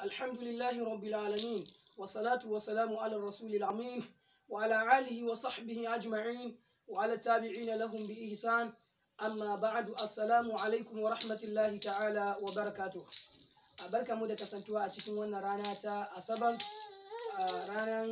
الحمد لله رب العالمين والصلاة والسلام على الرسول الأمين وعلى آله وصحبه أجمعين وعلى التابعين لهم بإحسان أما بعد السلام عليكم ورحمة الله تعالى وبركاته barka mu da kasantuwa a cikin wannan rana ta asabar ranar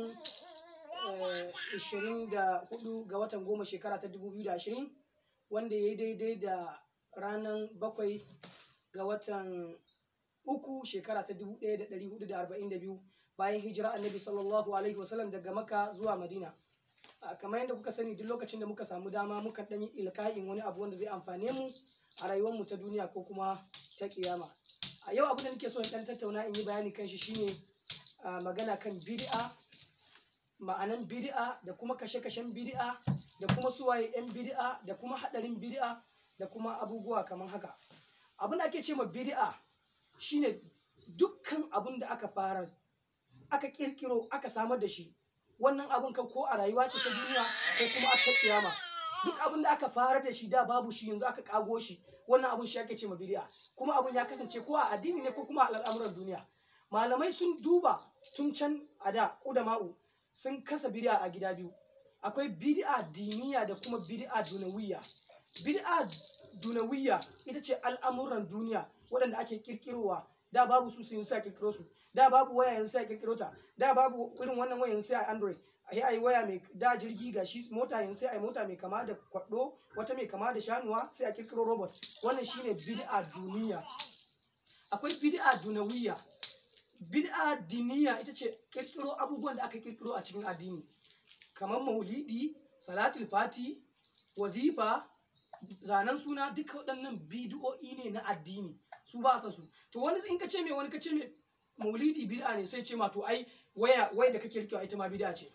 24 ga watan goma shekara ta 2020 wanda ya yi daidai da ranar bakwai ga watan uku shekara ta 1442 bayan hijira annabi sallallahu alaihi wasallam daga maka zuwa madina kamar yadda kuka sani duk lokacin da muka samu dama muka ɗanyi ilka'in wani abu wanda zai amfane mu a rayuwarmu ta duniya ko kuma ta kiyama a yau abin da nake so in ɗan tattauna in yi bayani kan shi shine magana kan bid'a ma'anan bid'a da kuma kashe-kashen bid'a da kuma suwaye 'yan bid'a da kuma haɗarin bid'a da kuma abubuwa kamar haka abin da ake ce ma bid'a shine dukkan abin da aka fara aka kirkiro aka samar da shi wannan abin ka ko a rayuwa ce ta duniya ko kuma a ta kiyama duk abin da aka fara da shi da babu shi yanzu aka kago shi wannan abin shi ake ce ma bid'a kuma abin ya kasance ko a addini ne ko kuma a al'amuran duniya malamai sun duba tun can a da ma'u sun kasa bid'a a gida biyu akwai bid'a diniya da kuma bid'a dunawiyya bid'a dunawiyya ita ce al'amuran duniya waɗanda ake kirkirowa da babu su sun sai a kirkiro su da babu waya yanzu sai a kirkiro ta da babu irin wannan waya yanzu sai a android a yi waya mai da jirgi ga shi mota yanzu sai a yi mota mai kama da kwaɗo wata mai kama da shanuwa sai a kirkiro robot wannan shine bid'a duniya akwai bid'a dunawiyya bid'a diniya ita ce kirkiro abubuwan da aka kirkiro a cikin addini kamar maulidi salatul fati wazifa zanen suna duka waɗannan bidiyo'i ne na addini su ba sa su to wani in ka ce mai wani ka ce mai maulidi bid'a ne sai ce ma to ai waya waya da kake rikewa ita ma bid'a ce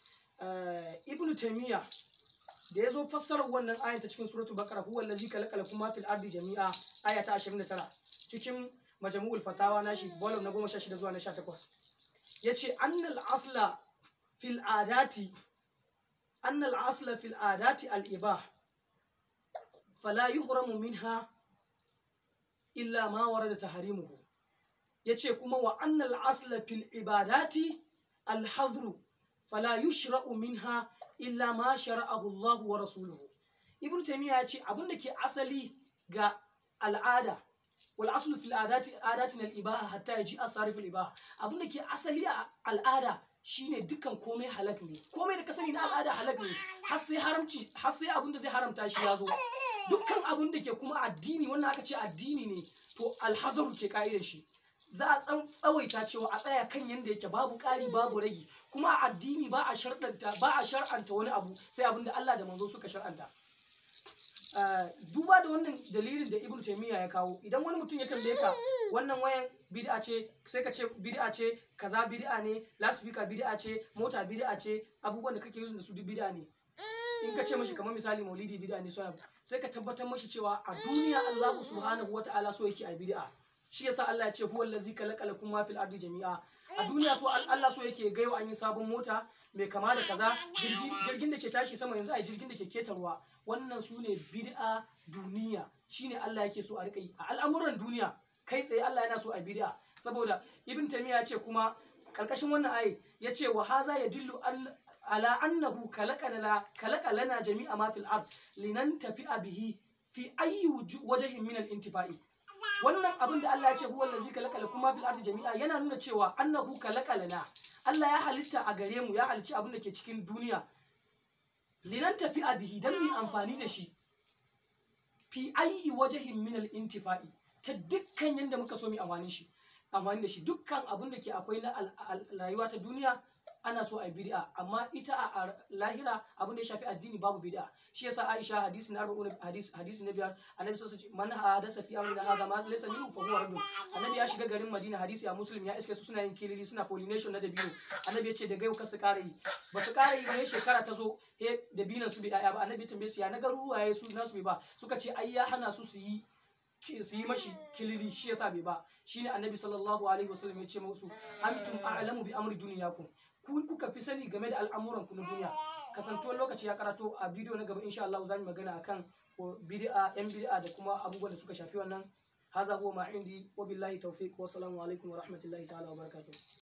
ibnu taymiya da ya zo fassarar wannan ayan ta cikin suratul baqara huwa allazi khalaqa lakum ma fil ardi jami'a aya ta 29 cikin majmu'ul fatawa nashi volume na 16 zuwa na 18 yace annal asla fil adati annal asla fil adati al ibah fala yuhramu minha illa ma warada tahrimuhu yace kuma wa annal asla fil ibadati al hadru fala yushra'u minha illa ma shara'ahu Allah wa rasuluhu ibn taymiya yace abin da ke asali ga al'ada wal aslu fil adati adatina al ibaha hatta yaji asarif al ibaha abin da ke asali a al'ada shine dukkan komai halak ne komai da ka sani na al'ada halak ne har sai haramci har sai abin da zai haramta shi ya zo dukkan abin da ke kuma addini wannan aka ce addini ne to alhazaru ke ka'idar shi za a tsawaita cewa a tsaya kan yanda yake babu ƙari babu ragi kuma a addini ba a sharɗanta ba a shar'anta wani abu sai abin da Allah da manzo suka shar'anta duba da wannan dalilin da Ibn Taymiyyah ya kawo idan wani mutum ya tambaye ka wannan wayan bid'a ce sai ka ce bid'a ce kaza bid'a ne loudspeaker bid'a ce mota bid'a ce abubuwan da kake using da su duk bid'a ne in ka ce mashi kamar misali maulidi bid'a ne sai ka tabbatar mashi cewa a duniya Allah subhanahu wata'ala so yake a bid'a shi yasa Allah ya ce huwa allazi khalaqa lakum ma fil ardi jami'a a duniya so Allah so yake gaiwa an yi sabon mota mai kama da kaza jirgin da ke tashi sama yanzu a jirgin da ke ketarwa wannan su ne bid'a duniya shine Allah yake so a rika yi a al'amuran duniya kai tsaye Allah yana so a bid'a saboda ibn taymiya ya ce kuma karkashin wannan ayi ya ce wa haza yadullu ala annahu khalaqa lana jami'a ma fil ard linantafi'a bihi fi ayyi wajhin min al-intifa'i wannan abin da Allah ya ce huwa allazi khalaqa lakum ma fil ardi jami'a yana nuna cewa annahu khalaqa lana Allah ya halitta a gare mu ya halicci abin da ke cikin duniya linan tafi a bihi dan mu amfani da shi fi ayyi wajhin min al intifa'i ta dukkan yanda muka so mu amfani shi amfani da shi dukkan abin da ke akwai na rayuwa ta duniya ana so a bid'a amma ita a lahira abin da ya shafi addini babu bid'a shi yasa Aisha hadisi na arba'un hadisi hadisi na biyar annabi sallallahu alaihi man hadasa fi amrina hadha ma laysa minhu fa huwa raddun annabi ya shiga garin Madina hadisi a Muslim ya iske su suna yin kilili suna pollination na dabino annabi ya ce daga yau ka su kara yi ba su kara yi ba shekara ta zo he dabinan su bai daya ba annabi ya tambaye su ya na garuruwa ya su nasu bai ba suka ce ai ya hana su su yi su yi mashi kilili shi yasa bai ba shine annabi sallallahu alaihi wasallam ya ce musu antum a'lamu bi amri dunyakum ku kuka fi sani game da al'amuran ku na duniya kasantuwar lokaci ya karato a bidiyo na gaba insha Allah za mu magana akan bid'a yan bid'a da kuma abubuwan da suka shafi wannan hadha huwa ma indi wa billahi tawfiq wa assalamu alaikum wa rahmatullahi ta'ala wa barakatuh